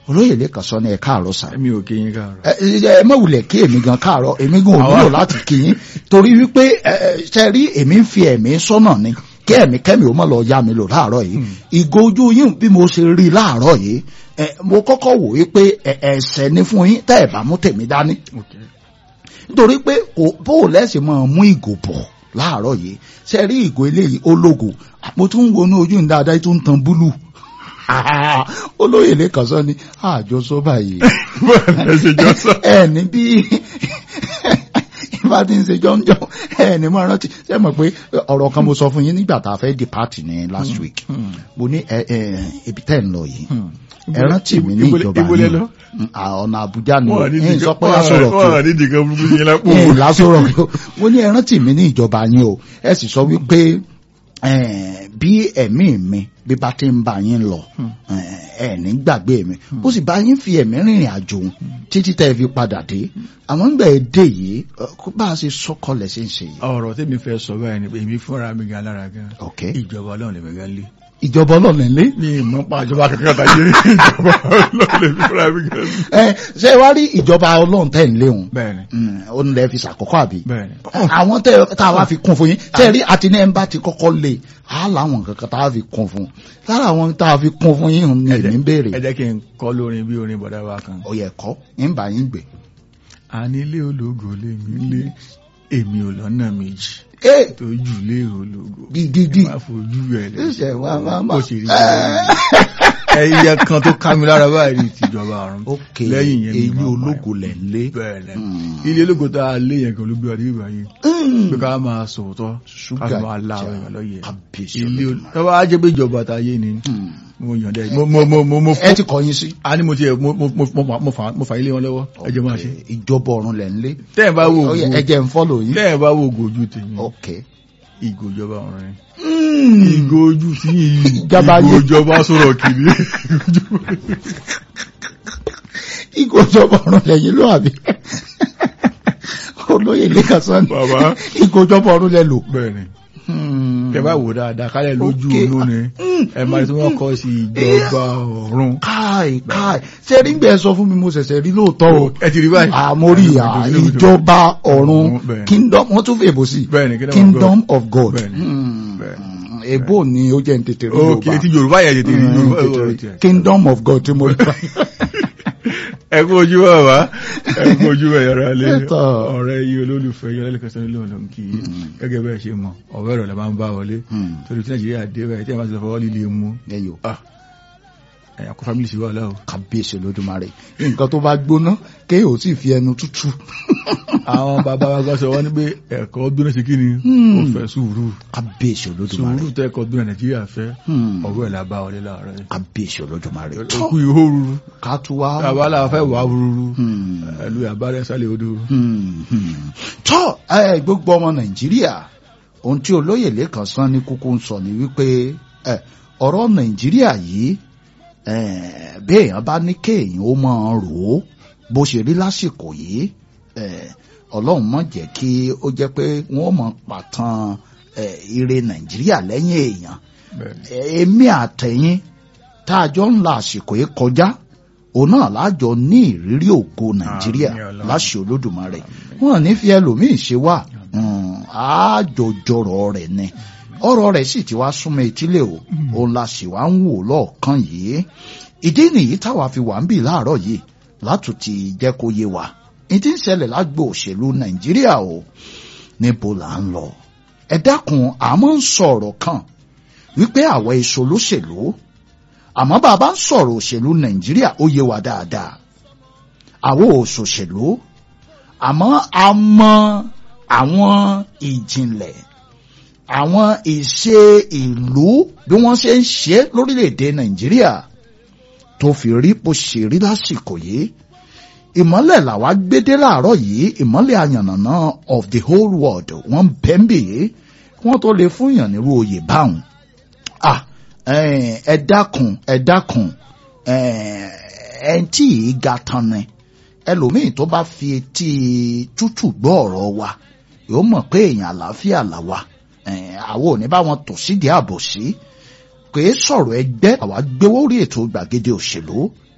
olóyè lẹ́kàn sọ ní ẹ káàárọ̀ sà èmi ò kí yín káàárọ̀. ẹ ẹ ẹ má wulẹ̀ kí èmi gan káàárọ̀ èmi gan ò nílò láti kí yín torí wípé ẹ ẹ ṣe rí èmi ń fi ẹ̀mí sọ́nà ni kí ẹ̀mí kẹ́mi ò mọ̀ lọ yá mi lò láàárọ̀ yìí ìgò ojú yín bí mo ṣe rí láàárọ̀ yìí ẹ mo kọ́kọ́ wò wípé ẹ ẹ̀ṣẹ̀ ni fún yín tẹ́ ẹ̀ bá mú tèmi dání ok nítorí pé kò bó o lẹ́sìn máa mú ìgò bọ̀ láàárọ̀ yìí ṣe rí ìgò eléyìí ológo mo tún ń wọnú ojú ní dáadáa tó ń tan búlù olóyè lẹ́kàn sọ ni àjọsọ báyìí ẹ ṣe jọ sọ. ẹ ní bí ìbá ti ń ṣe jọ́njọ́ ẹ ní mo rántí ṣe mọ̀ pé ọ̀rọ̀ kan mo sọ fún yín nígbà tá a fẹ́ depart ní last week mo ní ẹ ẹ ibi tẹ́ ń lọ yìí ẹ rántí mi ní ìjọba ìbólẹ̀ yìí lọ. à, ọ̀nà Àbújá ni wọ́n ní ẹ sọ pé dìkan aṣọ̀rọ̀ kí wọ́n ní dìkan burúkú yín lápò. ẹ lásọ̀rọ̀ kí mo ní ẹ rántí mi ní ìjọba yín o ẹ sì sọ wípé eh, bí ẹ̀mí mi bí bá ti ń bá yín lọ eh, ẹ ní gbàgbé mi ó sì bá yín fi ẹ̀mí rìnrìn àjò òun títí tẹ́ ẹ fi padà dé àwọn ń gbà ẹ dé yìí eh, kó bá a ṣe sọ́kọlẹ̀ ṣe ń ṣe yìí. ọ̀rọ̀ tèmi fẹ́ sọ báyìí ni pé èmi fúnra mi gan lára gan. ok ìjọba ọlọ́run lèmi gan lé. ìjọba ọlọ́run lé. mi ì mọ̀ pa ìjọba kankan tàyé ìjọba ọlọ́run lèmi fúnra mi gan lé. ẹ ṣé wá rí ìjọba ọlọ́run tẹ̀ ń léwu bẹ́ẹ̀ni ó ń lẹ́ fi ṣàkọ́kọ́ àbí. bẹ́ẹ̀ni. àwọn tẹ tá a wá fi kún fún yín tẹ rí àti ní ẹ ń bá ti kọ́kọ́ lé a láwọn nǹkan kan tá a fi kún fún lára àwọn tá a fi kún fún yín ni èmi ń béèrè ẹ jẹ́ kí n kọ́ lórin bí orin bọ̀dá wa kan. ó yẹ kọ́ ń bá yín gbé. ànílé ológo lèmi lé èmi ò lọ́nà méjì ee tó jù lé ológo. dídídí ẹ má fojú ẹ lẹ ṣe wá wá má. bó ṣe rí ẹyẹ kan tó ká mi lára báyìí tìjọba ọ̀run. ok lẹ́yìn yẹn mi èyí máa ológo lẹ̀ ń lé. bẹ́ẹ̀ni Mm. ilé ológo tá a lé yẹn kan ló gbé wa dé ìgbà yìí pé ká máa sòótọ́ ká ṣúgà sì máa la àwọn jà èèyàn lọ́yẹ̀ kábíyèsí ilé Olódùmarè. tọ́wọ́ á jẹ́ pé ìjọba ta yé ni Hmm. mo yàn dẹ́ mo mo mo mo mo ẹ ti kọ̀yìn sí. a ní mo ti ẹ̀ mo mo mo mo mo fà mo fà ilé wọn lọ́wọ́ ẹ jẹ́ máa ṣe ìjọba ọ̀run lẹ̀ ń lé. tẹ́ ẹ̀ bá wo Ó yẹ, ògo ẹ jẹ́ ń fọ́lọ̀ yín. tẹ́ ẹ̀ bá wo ògo ojú tèmi ok. ìgò ìjọba ọ̀run ni Hmm. ìgò ojú tí yìí Ìjọba ìgò yé. ìjọba sọ̀rọ̀ kiri ìgò ìjọba ọ̀run lẹ́yìn ló àbí. olóyè lẹ́kàn sọ ni bàbá ìgò ìjọba ọ̀run lẹ lò. bẹ́ẹ̀ni Hmm. tẹ́ bá wò dáadáa kálẹ̀ lójú Ok. olóni ẹ máa tí wọ́n kọ́ sí ìjọba ọ̀run káì káì ṣe rí gbẹ sọ fún mi mo ṣẹ̀ṣẹ̀ rí lóòótọ́ o ẹ ti rí báyìí àmórí à ìjọba ọ̀run Bẹ́ẹ̀ni. kingdom wọ́n tún fi èbò sí Bẹ́ẹ̀ni, kingdom of kingdom of God Bẹ́ẹ̀ni. Hmm. Bẹ́ẹ̀ni. èbò ni ó jẹ́ ń tètè rí ok ti yorùbá yẹn tètè rí Hmm, yorùbá tètè rí. yorùbá kingdom of God tí mo rí ẹ kú ojú bàbá ẹ kú ojú ẹ̀yọ́ra lé Ẹ̀tọ́. ọ̀rẹ́ yìí olólùfẹ́ yìí ọlẹ́lẹ́kẹ́ sọ́ni lóun ló ń kí i gẹ́gẹ́ bẹ́ẹ̀ ṣe mọ̀ ọ̀rẹ́ rẹ̀ la máa ń bá wọlé Hmm. torí tí nàìjíríà dé báyìí tí a máa ti lọ fọwọ́ líle mú ẹyọ ẹ̀yà kó fámìlì sí wà láwọ̀ kábíyèsí Olódùmarè nǹkan tó bá gbóná kéèyàn ò sì fi ẹnu tútù àwọn bàbá wa gbọ́ sọ wọ́n ní pé ẹ̀kọ́ gbóná sí kí ni Hmm. ó fẹ́ sùúrù kábíyèsí Olódùmarè sùúrù tẹ́kọ̀ gbóná nàìjíríà fẹ́ Hmm. ọ̀rọ̀ ẹ̀ la bá wọlé láàárọ̀ yìí kábíyèsí Olódùmarè òkú ihò ruru ká tún wá tàbá la fẹ́ wà ruru Hmm. ẹ̀lú àbárẹ̀ sálẹ̀ odò Hmm, hmm. tọ́ ẹ gbogbo ọmọ nàìjíríà ohun tí olóyè lẹ́kàn sán ní kúkú ń sọ ni wípé ẹ ọ̀rọ̀ nàìjíríà yìí ẹ bí èèyàn bá ní kéèyàn ó máa rò ó bó ṣe rí lásìkò yìí ẹ ọlọ́run má jẹ́ kí ó jẹ́ pé wọ́n mọ̀ pàtàn ẹ ire nàìjíríà lẹ́yìn èèyàn bẹ́ẹ̀ èmi àtẹ̀yìn tá a jọ ń la àsìkò yìí kọjá òun náà lájọ ní ìrírí ògo nàìjíríà Àmín Ọlọ́run. láṣẹ olódùmarè wọn ní fi ẹlòmíín ṣe wá àjọjọrọ rẹ̀ ni ọ̀rọ̀ rẹ̀ sì ti wá súnmọ́ etílé o òun la sì wá ń wò lọ́ọ̀kan yìí ìdí nìyí táwa fi wà ń bì láàárọ̀ yìí látùtì jẹ́ kó yé wa ìdí ń ṣẹlẹ̀ lágbo òṣèlú nàìjíríà o níbo là ń lọ ẹ dákun àmọ́ ń sọ̀rọ̀ kan wípé àwọn èso lóṣèlú àmọ́ bàbá ń sọ̀rọ̀ òṣèlú nàìjíríà ó yé wa dáadáa àwọn òṣòṣèlú àmọ́ a mọ àwọn ìjìnlẹ̀ àwọn ìṣe ìlú bí wọ́n ṣe ń ṣe lórílẹ̀‐èdè nàìjíríà tó fi rí bó ṣe rí lásìkò yìí ìmọ́lẹ̀ làwa gbédé láàárọ̀ yìí ìmọ́lẹ̀ àyànnàná of the whole world wọ́n bẹ́ńbì yìí wọ́n tó lè fún yàn nírú oyè báwọn ah ẹ dákun ẹ dákun ẹ tí ì ga tán ni ẹlòmíì tó bá fi etí tútù gbọ́ ọ̀rọ̀ wa yóò mọ̀ pé èèyàn àlàáfíà là wa àwọn ò ní bá wọn tò sídìí ààbò sí kò é sọ̀rọ̀ ẹgbẹ́ àwa gbéwó rí ètò gbàgede òṣèlú